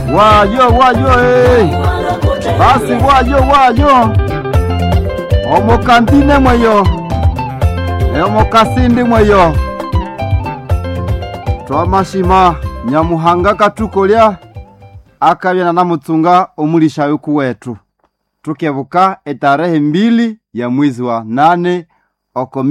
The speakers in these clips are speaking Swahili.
wayo wayo eh. basi wayo wayo omukantine mweyo omukasindi mweyo twamashima nyamuhanga katukolya akabyana na mutsunga omulisha yuku wetu tukebuka etarehe mbili ya mwezi wa nane oko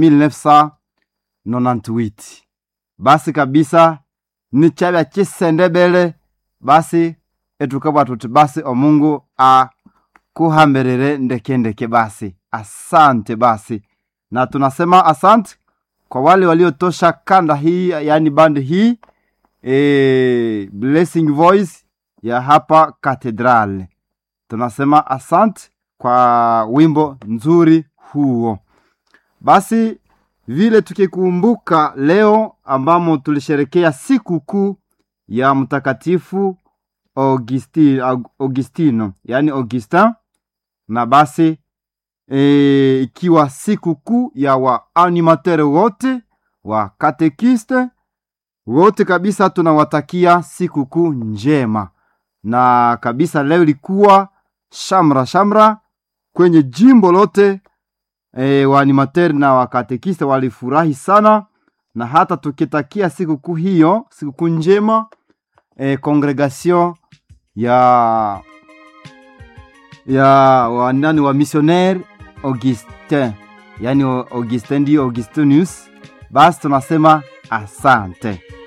1998 basi kabisa ni chabya chisendebele basi etukabwa tuti basi omungu akuhambirire ndekendeke basi asante basi na tunasema asante kwa wale waliotosha kanda hii yaani bandi hii e, blessing voice ya hapa katedral tunasema asante kwa wimbo nzuri huo basi vile tukikumbuka leo ambamo tulisherekea siku kuu ya mtakatifu Augusti, Augustino yaani Augustin na basi e, ikiwa siku kuu ya waanimatere wote wa katekiste wote kabisa tunawatakia siku kuu njema na kabisa leo ilikuwa shamra shamra kwenye jimbo lote e, waanimateri na wakatekiste walifurahi sana na hata tukitakia sikukuu hiyo sikukuu njema e, congregation ya ya wanani wa missionnaire Augustin yani Augustin ndio Augustinus basi tunasema asante